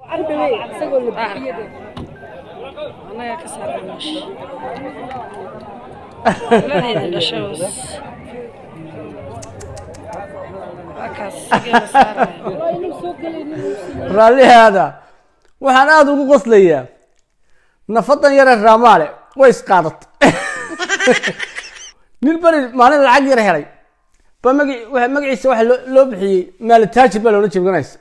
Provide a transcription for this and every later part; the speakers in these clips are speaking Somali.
anaga ka saaran meesha ladeeda dhashoos waa kaas sigeeda saaraya raallihaada waxaan aada ugu qoslayaa nafadan yare raamaale way isqaadatay nin beri maalin lacag yar helay ba magi waxa- magaciisa waxa loo loo bixiyey maalitaajir baa loola jeebganaysa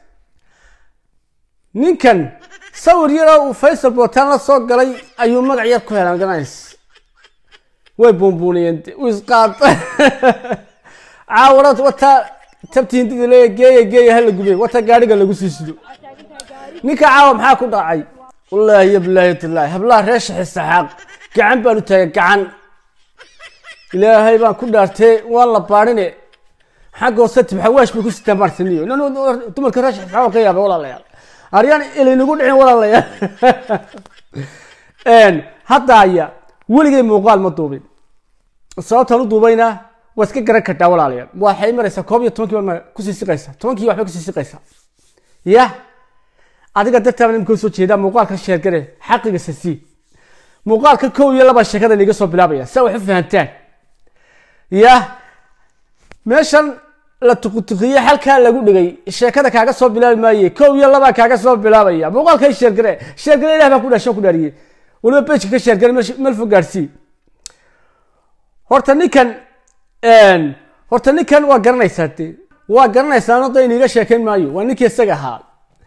ninkan sawir yaroo uu faysal bootaan la soo galay ayuu magac yar ku helay magaranaysa way buunbuuniyeen de, wuu isqaaday caawara wataa tabti hindida leeya geeya geeya hala gubey wata gaadhiga lagu sii sido ninka caawa maxaa ku dhacay wallaahi ya bilaahi tallaahi hablaha reer shaxi saxaaq gacan baan u taagay gacan ilaahay baan ku dhaartee waan la baadhine xagga hoose tibxawaash bay ku sitaan maarsaniyo nan dumarka reer shaxi saxaaq ka yaaba walaalayaal aryaan ilaynagu dhicin walaalayaal hadda aya weligay muuqaal ma duubin sababtaan u duubayna waa iska garan kartaa walaalayaal waxay maraysaa koob iyo tobankii baa kusii siqaysaa tobankii waxbay kusii siqaysaa ya adiga dartaaba nimka soo jeedaa muuqaalka sheergare xaqiga sasi muuqaalka kow iyo laba sheekada niga soo bilaabaya si wax u fahantaan ya meeshan la tukutukiye halkaa lagu dhigay sheekada kaaga soo bilaabi maaye kow iyo laba kaaga soo bilaabaya muuqaalka sheergare sheergare ilah baa ku dhashan ku dhaariyey waliba bejka ka sheergare meel fog gaarsii horta ninkan horta ninkan waa garanaysaa de waa garanaysaa noda iniga sheekayn maayo waa ninkii isaga ahaa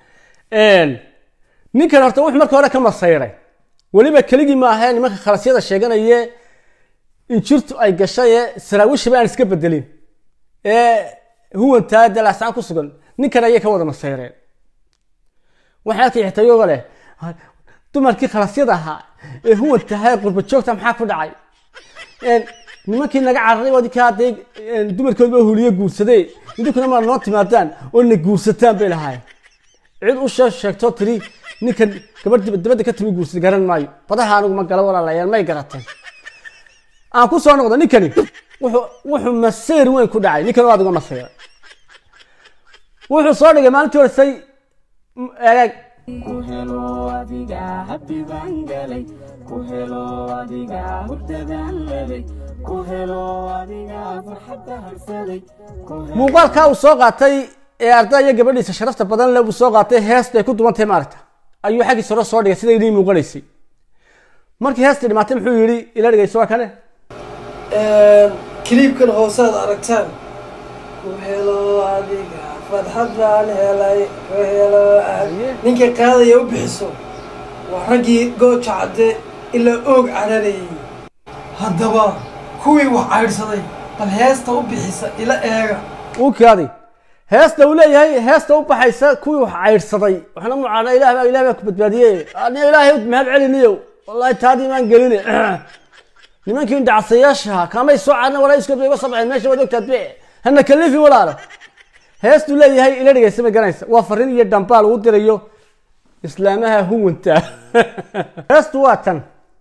ninkan horta wuxuu marka hore ka masayray weliba keligii ma ahee nimanka khalasyada sheeganaye injirtu ay gashay ee saraawiishaba aan iska bedelin ee huwantaa dalaasaan ku sugan ninkan ayay ka wada masayreen waxay arkay xitayooga leh dumarkii khalasyada ahaa ee huwantahaa qurba joogta maxaa ku dhacay nimankii naga cararay waa dinkaa dee dumarkoodba huliye guursadee idinkuna maa noo timaadaan oo na guursataan bay lahaayeen cid u shee sheegto tiri ninkan gabadh dabadda ka timi guursada garan maayo badaha anigu ma gala walaalayaal may garateen aan ku soo noqdo ninkani wuxuu wuxuu masayr weyn ku dhacay ninkan waa adiga masayr wuxuu soo dhigay maalintii horesay eeg ku helo adiga habbi baan galay ku helo adiga hurdadaan leday ku helo adiga farxadda harsaday ku helo muuqaalkaa uu soo qaatay ee arday iyo gabadhiisa sharafta badan le uu soo qaatay heesta ay ku dubantahay maaragta ayuu xaggiisa hore soo dhigay sida inii muuqanaysay markii heestii dhimaatay muxuu yidhi ila dhegayso waa kane kiliibkan hoosaad aragtaan ku helo adiga farxad baan helay ku helo ad- ninka qaadaya u bixiso waa raggii gooja cadde ilaa oog cararayay haddaba kuwii wax caydhsaday bal heesta u bixisa ila eega uu kaaday heesta uu leeyahay heesta u baxaysa kuwii wax caydhsaday waxna mucaana ilaah baa ilaah baa ku badbaadiyey aniga ilaahay mahad celiniyo wallahi taadii maan geline nimankii indhacsayaashaha kaamay soo caadna walaa iska iga soo baxeen meesha waad ogtaad be hana kalifi walaalo heestuu leeyahay ila dhegaysa ma garanaysa waa fariin iyo dambaal uu dirayo islaamaha huwanta heestu waa tan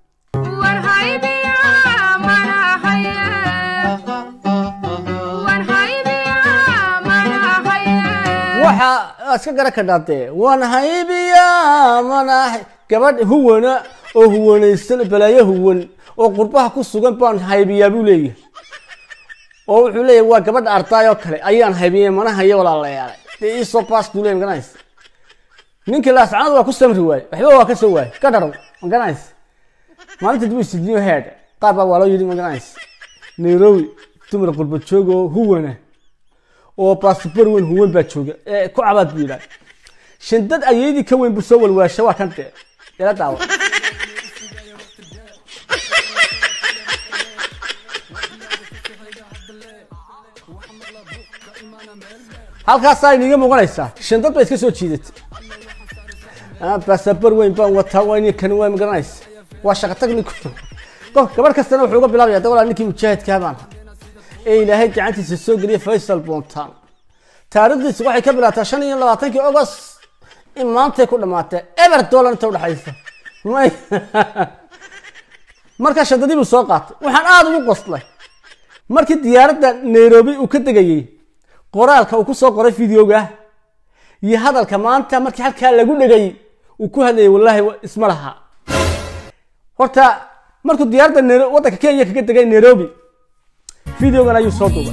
waxa iska gara ka dhaatee waan haybiya manahay gabadh huwana oo huwanaysan balaayo huwan oo qurbaha ku sugan baan haybiyaa buu leeyahay oo wuxuu leeyahay waa gabadha ardaay oo kale ayaan haybiyey mana hayo walaalayaal dee iisoo baas buu leeyahay maganaysa ninkii laascanadu waa ku samri waaye waxba waa ka soo waaye ka dharow maganaysa maalinta dib isdiyo head qaar baa waa loo yidhi maganaysa nairobi dumar qurba joog oo huwana oo baasabor weyn huwan baa jooga ee ku cabaad buu yidhaha shandad ayeydii ka weyn buu soo walwaasha waa kan dee ila daawa halkaasaa iniga muuqanaysaa shandad bay iska soo jiidatay baasabor weyn baan wataa waa ninkan waa magaranaysa waa shaqa tag ninku qof gabarh kastana wuxuu uga bilaabaya dawalaa ninkii mujaahidkaa baan ee ilaahay gacantiisa soo geliyay faysal bontaan taariikhdiisu waxay ka bilaataa shan iyo labaatankii agost in maantay ku dhamaatee eber dollar inta udhexaysa may markaa shadadii buu soo qaatay waxaan aada ugu qoslay markii diyaaradda nairobi uu ka degayey qoraalka uu ku soo qoray videoga iyo hadalka maanta markii halkaa lagu dhegay uu ku hadlayay wallaahi wa- isma laha horta markuu diyaaradda Nairo- waddanka kenya kaga degay nairobi videogan ayuu soo duubay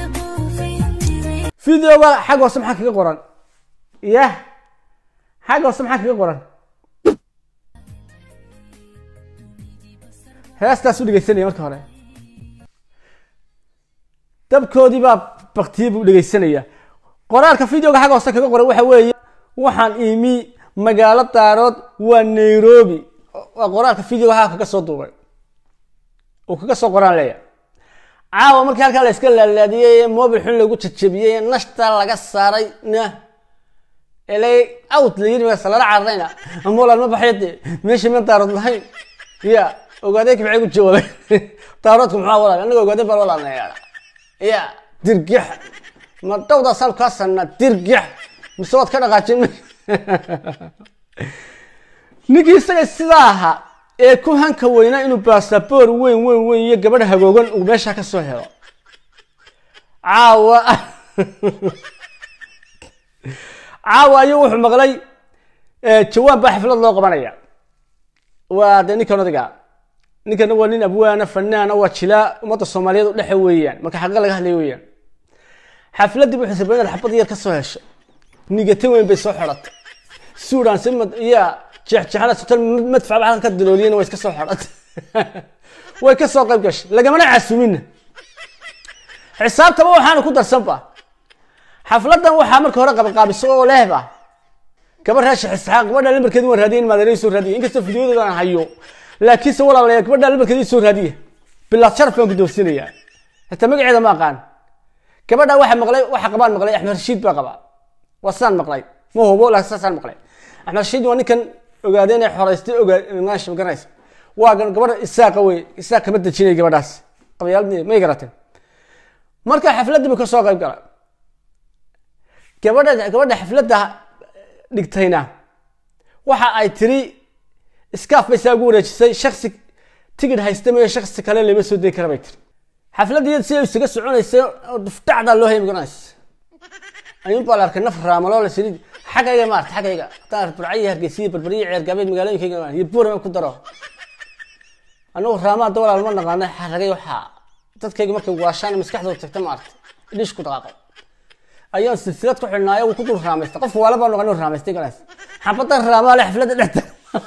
videoga xag hoose maxaa kaga qoran yah xag hoose maxaa kaga qoran heestaas u dhegeysanaya marka hore dabkoodii baa baktiyey buu dhegeysanaya qoraalka videoga xagga hoose kaga qoran waxa weeye waxaan imi magaalo daarood waa nairobi waa qoraalka videoga xagga kaga soo duubay uu kaga soo qoraan leeya caawa markii halkaa la iska laalaadiyey ee mobil xun lagu jajabiyey ee nashta laga saaray na elay out la yiri meesa lala cararayna amolan ma baxyade meesha ma daarood lahayn ya ogaadeenki maxay ku jawaabay daaroodku maxaa walaal anaga ogaadeen baan walaalnaya ya dirgix ma dhowda saan kaa sanna dirgix mise waad ka dhaqaajin ninkii isaga sidaa ahaa ee ku hanka weynaa inuu baasaboor weyn weyn weyn iyo gabadh hagoogan uu meesha ka soo helo caawa caawa ayuu wuxuu maqlay eh, jawaan baa xaflad loo qabanaya waa dee ninkan odiga ninkana waa nin abwaana fanaana waa jilaa ummadda soomaaliyeed u dhexe weeyaan marka xaqa laga hadlaya weeyaan xafladii buu xisabay inaad xabad yar ka soo hesho nigata weyn bay soo xidhatay suudaan si mad iya jeexjeexana sotal madfac baa halkan ka dalooliyana way iska soo xidhatay way ka soo qayb gashay lagamana casumina xisaabtaba waxaana ku darsanba xafladan waxaa marka hore qabaqaabiso oo lehba gabar raasha isxaaq gabadha lambarkeedi waan raadiyay in maadareey soo raadiyay inkastoo fideodeeda aan hayo laakiinse walaalayaa gabadha lambarkeedi soo raadiya bilaad sharaf baan gudoonsinayaa hataa magaceeda ma aqaan gabadha waxa maqlay waxa qabaan maqlay axmed rashiid baa qabaa waa saan maqlay ma hubo laakiin saasaan maqlay axmed rashiid waa ninkan ogaadeen ee xoraystay ogaa maasha ma garanaysa waa gan gabadha isaaqa wey isaaq kama dejinay gabadhaas qabyaalad may garateen marka xafladii buu ka soo qayb galay gabadha gabadha xafladda dhigtayna waxa ay tiri iskaaf bay saa ugu wareejisay shaksi tigidh haysta mayo shaksi kale lama soo degi kara bay tiri xafladii si ay isaga soconaysay oo duftacdaa loo hayay magaranaysa ayuun baa la arkay naf raamaloo la saliid xaggayga maarta xaggayga haddaan burcayi hargeysiyo barbariyo ceergaabeed magaalooyinkayga iyo buurama ku daro anagu raamaa da walaal ma naqaana xaragay waxaa dadkayga markay waashaan maskaxdooda tagta maarta dhish ku dhaqaaqay ayaan silsilad ku xidhnaayo wuu ku dul raamaystay qofka waala baa noqon inuu raamaystay galaas xabadan raamaa le xafladda dhexda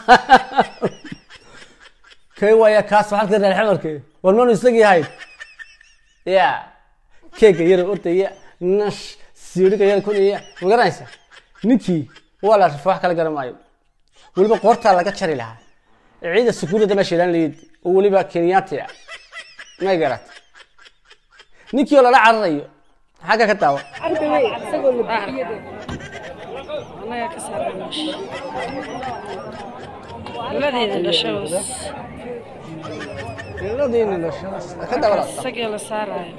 kay waaya kaas waa halkii reer xamarke war manu isagii ahayd ya keega yar ordaya nash siiriga yar kunaya ma garanaysa ninkii waa la rifo wax kala garan maayo weliba qoortaa laga jari lahaa ciida sukuurada meesha ilaan layid oo weliba kenyaati ah may garat ninkii oo lala cararayo xagga ka daawa anaga ka saaran meesha labadeeda dhasho iladiina dhashadas ka daawa isagii la saarayo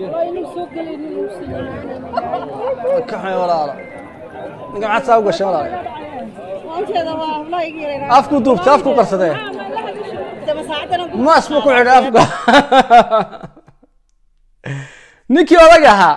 ka xun walaalo ninka maxaad saa u gashay walaalo afku duubtay afku qarsadee maas buu ku xidhay afka ninkii odag ahaa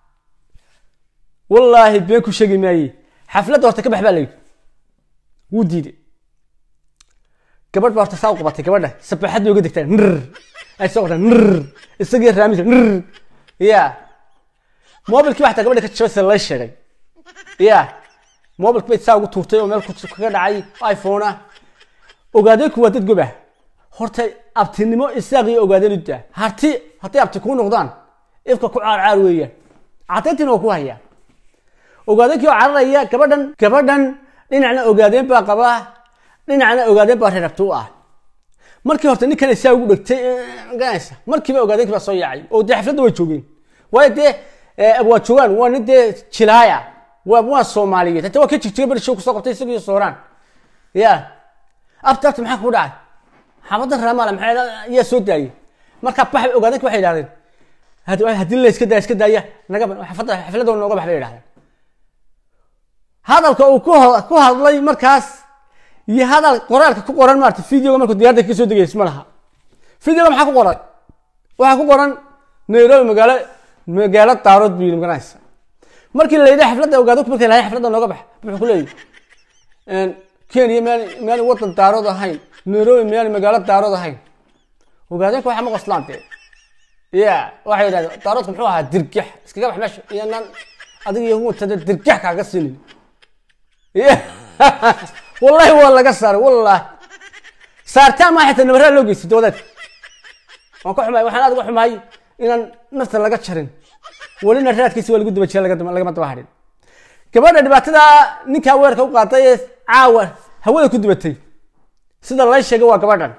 wallaahi been ku sheegi maaye xafladda horta ka bax baa layidhi wuu diiday gabadh baa horta saa u qabatay gabadha sabaxad bay uga degtaa nr ay soo qortaa nr isagii raamisa nr ya mobilkii baa xataa gabadha ka jabay sida lay sheegay ya mobilki bay saa ugu tuurtay oo meel ku kaga dhacay iphone ah ogaadeenku waa dad gob ah horta abtinimo isaaq iyo ogaadeen u daa harti hadday abti kuu noqdaan ifka ku caar caar weeyaan cadayntiina waa ku hayaa ogaadeenkii oo cararaya gabadhan gabadhan dhinacna ogaadeen baa qabaa dhinacna ogaadeen baa reerabti u ah markii horta ninkan isaa ugu dhegtay garanaysa markiiba ogaadeenkii baa soo yaacay oo dee xafladda way joogeen waayo dee waa joogaan waa nin dee jilaaya waa waa soomaaliyeed hata waa ka jigjiga beri show kusoo qabtay isagiyo sooraan ya abta abta maxaa kugu dhacay xabadan raamaala maxay yaa soo daayay markaa bax ogaadeenka waxay idhahdeen haddii la iska daaya iska daaya naga xafladda xafladda nooga bax bay idhahdeen hadalka uu ku ku hadlay markaas iyo hadal qoraalka ku qoran maarata videoga markuu diyarda ka soo degaysa ma laha videoga maxaa ku qoran waxaa ku qoran nairobi magaalo magaalo daarood buu yidhi magaranaysa markii la yidhi xafladda ogaado markii la yidhi xafladda nooga bax wuxuu ku leeyahy kenya meel meel wadan daarood ahayn nairobi meel magaalo daarood ahayn ogaadeenka waxaa ma qoslaan dee ya waxay yidhahdeen daaroodka muxuu ahaa dirgax iskaga bax meesha iyo nan adiga iyo huwatada dirgax kaaga sinin ya wallahi waa laga saaray wallahi saartaan maa xitaa nabaraa loo geystay doodeedka waan ka xumaay waxaan aad uga xumaay inaan nafta laga jarin welina raadkiisa waa lagu daba jira laga- lagama daba hadhin gabadha dhibaatada ninkaa weerka u qaaday ee caawa hawada ku dubatay sida lay sheegay waa gabadhan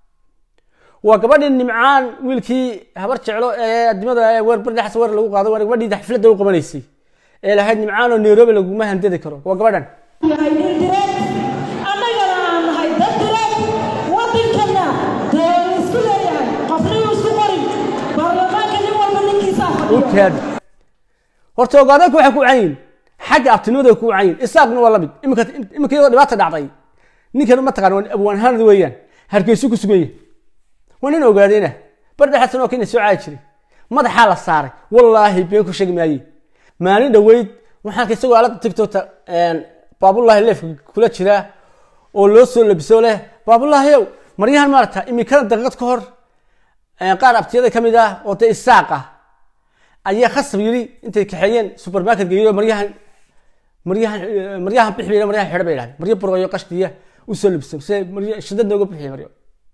waa gabadhii nimcaan wiilkii habar jeclo ee adimada ee weer bardhaxas weer lagu qaaday waa gabadhii xafladda u qabanaysay ee lahayd nimcaan oo nairobi laguma handadi karo waa gabadhan yahay nin direed annagana aan nahay dad direed waddankana dee la isku leeyahay qofniyuu isku qorin baarlamaanka nin walba ninkiisaa fadhiya okaadi horta ogaadeenka waxay ku wacan yihin xagga abtinimada ku wacan yihin isaaqna waa lamid iminka iminka iyadoo dhibaata dhacday ninkan ma taqaan waa abwaanhanad weeyaan hargeysu ku sugan yahay waa nin ogaadeyna bardhaxasan oo kenya soo caadi jiray madaxaa la saaray wallaahi been ku sheegi maaye maalin dhoweyd waxaan ka isagoo aalada tiktokta baabulahi leefka kula jiraa oo loo soo labiso leh baabulahi ow maryahan maarata iminkada daqiiqad ka hor qaar abtiyada ka mid ah oo dee isaaq ah ayaa khasab yiri intay kaxeeyeen supermarket geeyo maryahan maryahan maryahan bixi bay maryahan xidha bay yidhahdeen maryo burqayo qashtiya u soo labisay se maryo shidad nooga bixiya maryo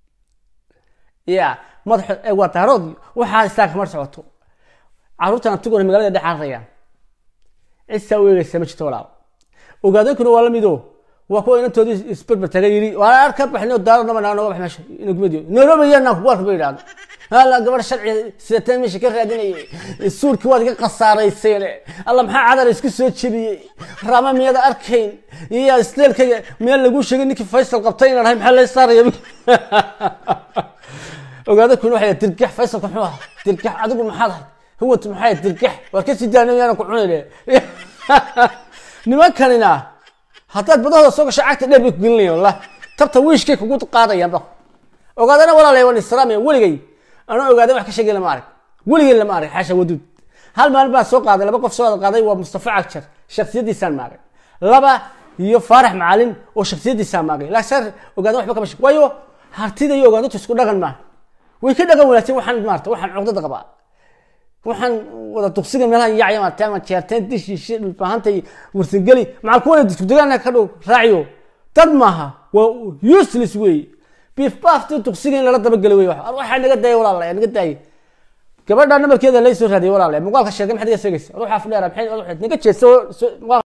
ya madaxa ee waa daarood waxaa isaaq kamar socoto caruurtan abtigona magaalada dhex cararayaan cisaa u eegaysa ma jirto walaal ogaadankuna waa lamid o waa kuwa inantoodii isberber taga yiri waa ar ka baxnay daaro nama naga noga bax meesha ina gumadiyo nairobi yanaan kugaarka bay yidhahdo hala gabadh sharci sidateen meesha ka raadinayay suurkii waad iga khasaarayseen alla maxaa cadar isku soo jebiyey raama miyada arkayn iyo isleelkayga meel lagu sheegay ninkii faysal qabtay inaan ahay maxaa lay saaraya ogaada kuna waxay dirgax faysalka muxuu ahaa dirgax adigu maxaad ahayd huwat maxay dirgax waar ka sii daanay yaanan ku cunayne nimankanina haddaad badahooda soo gasho cagta dheer bay ku gelinayaan wallah tabta wiishkay kugu qaadayaanba ogaadana walaalay waan islaamaya weligay anaa ogaada wax ka sheegay lama arag weligay lama arag xaasha waduud hal maalin baan soo qaaday laba qof soo wada qaaday waa mustafa cagjar shaksiyadiisaan maagay laba iyo faarax macalin oo shaksiyadiisaan maagay laakiin ogaada waxba kama sheeg waayo hartida iyo ogaadatu isku dhaqan maaha way ka dhaqan wanaagsan waxaan maarta waxaan cugdada qabaa waxaan wada duqsiga meelaha yacya maarta ama jeerteen dishi shi dhulbahanta iyo warsangeli macal kuwana isku degaana ka dhow raaciyo dad maaha waa useless wey beef bafti duqsiga in lala dabageli wey waxaa naga daaya walaalayaa naga daaya gabadha namarkeeda lay soo raadiyay walaalayaa muuqaalka sheegay maxaad iga sheegaysa ruuxa fadhiya maxay naga jeeso